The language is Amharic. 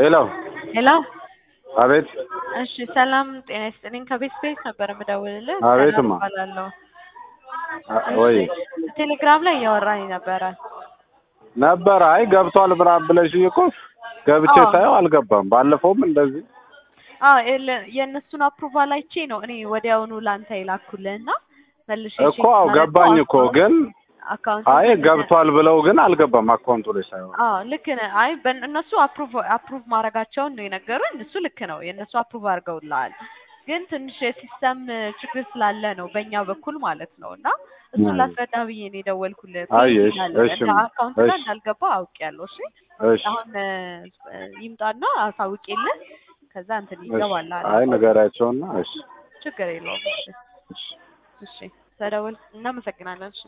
ሄሎ ሄሎ አቤት እሺ ሰላም ጤና ይስጥልኝ ከቤት ስፔስ ነበር የምደውልልህ አቤትማ። ሰላም እባላለሁ አ- ወይ ቴሌግራም ላይ እያወራኝ ነበረ ነበር። አይ ገብቷል ምናምን ብለሽኝ እኮ ገብቼ አዎ። ሳየው አልገባም። ባለፈውም እንደዚህ አዎ የለ- የእነሱን አፕሩቫል አይቼ ነው እኔ ወዲያውኑ ላንተ የላኩልህ እና መልሼ እኮ አዎ ገባኝ እኮ ግን አካውንት አይ ገብቷል ብለው ግን አልገባም አካውንቱ ላይ ሳይሆን አዎ ልክ ነህ። አይ በን- እነሱ አፕሩቭ አፕሩቭ ማድረጋቸውን ነው የነገሩኝ። እሱ ልክ ነው፣ የእነሱ አፕሩቭ አድርገውልሃል። ግን ትንሽ የሲስተም ችግር ስላለ ነው በእኛ በኩል ማለት ነው። እና እሱን አይ። ላስረዳ ብዬ ነው የደወልኩልህ። አይ፣ ፔንዲንግ እሺ፣ አለ እሺ፣ እና አካውንት ጋር እሺ። እንዳልገባ አውቄያለሁ። እሺ እሺ አሁን እ፣ ይምጣና አሳውቄልህ ከዛ እንትን እሺ። ይገባልሃል። አይ ንገሪያቸውና እሺ ችግር የለውም። እሺ እሺ እሺ ተደውል። እናመሰግናለን። እሺ